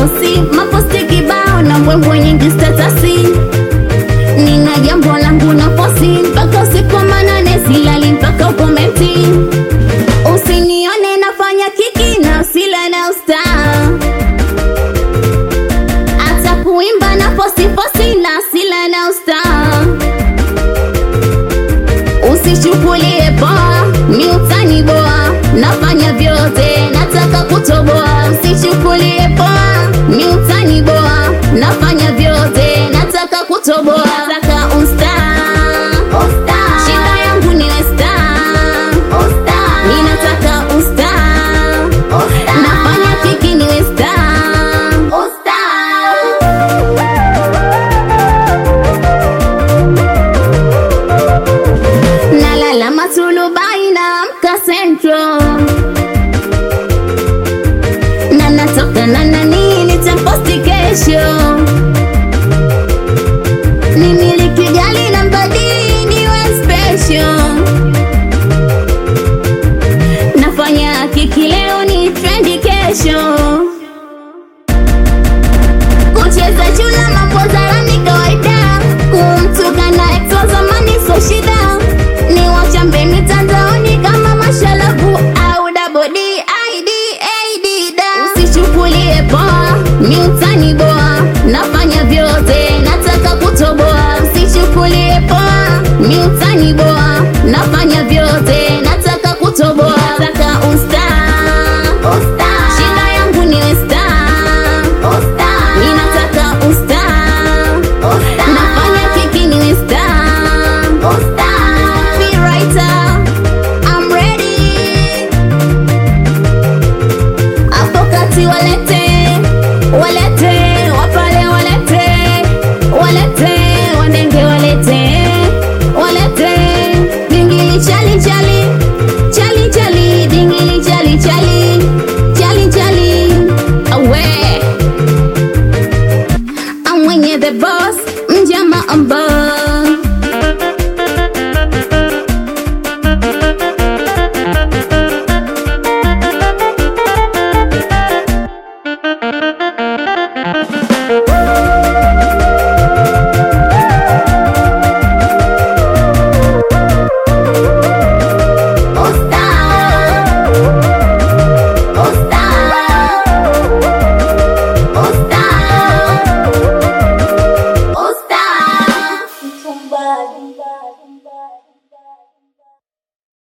mikosi maposti kibao na mbwembwe nyingi statasi nina jambo langu na posi mpaka usiku wa manane silali mpaka ukomenti usinione nafanya kiki na usila na ustaa hata kuimba na posi posi na sila na ustaa usichukulie poa miutani boa nafanya vyote nataka kutoboa usichukulie poa miutani boa nafanya vyote nataka kutoboa nataka usta shida yangu niwe star mi nataka usta nafanya kiki niwe star nalala matulubai na mka central na natoka na nani nitamposti kesho nimiliki gari na mbadili niwe special nafanya kiki leo ni trendi kesho kucheza chula mambo zarani kawaida kumtukana ex wa zamani so shida ni wachambe mitandaoni kama mashalavu au dabodi id ad da usichukulie poa miutani boa nafanya vyote nataka kutoboa usichukulie poa miutani boa nafanya vyote nataka kutoboa nataka usta shida yangu niwe star mi nataka usta nafanya kiki niwe star Be writer, I'm ready. Hapo kati waleta